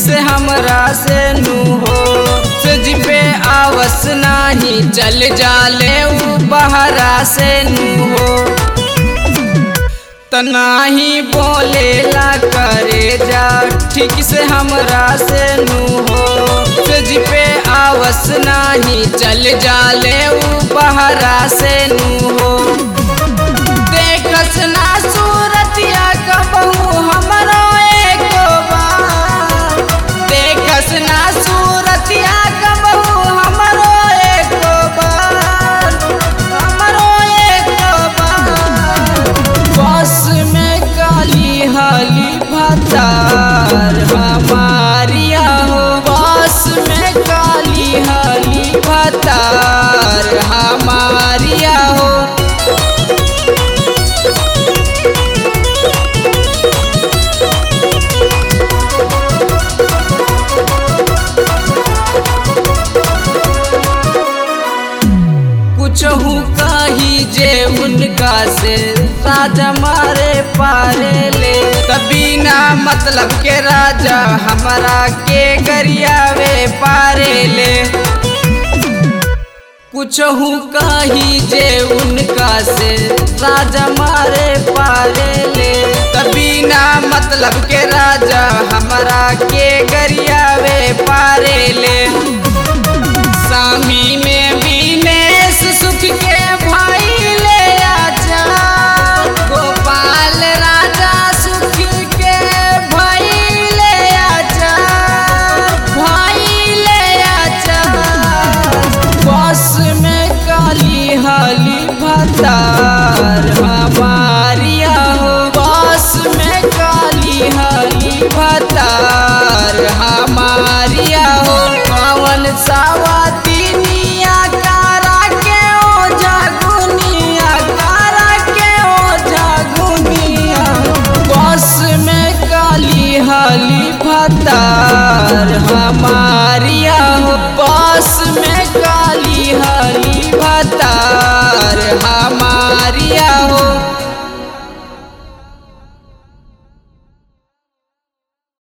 से हमरा से नू हो सज पे आवस नाही चल जाले ऊ बहरा से नू हो तनाही बोलेला करे जा ठीक से हमरा से नू हो सज पे आवस नाही चल जाले ऊ बहरा से नू हो देखस ना सूरतिया कबहू हमरो एको बार देखस ना सूरतिया कबहू हमरो एको बार हमरो एको बार बस में काली हाली भतार हमारिया हो बस में काली हाली भतार हमारिया हो कुछहू कही जे उनका से राजा मारे पारे ले तभी ना मतलब के राजा हमारा के गरियावे पारे ले कुछहू कही जे उनका से राजा मारे पारे ले तभी ना मतलब के राजा हमारा के गरियावे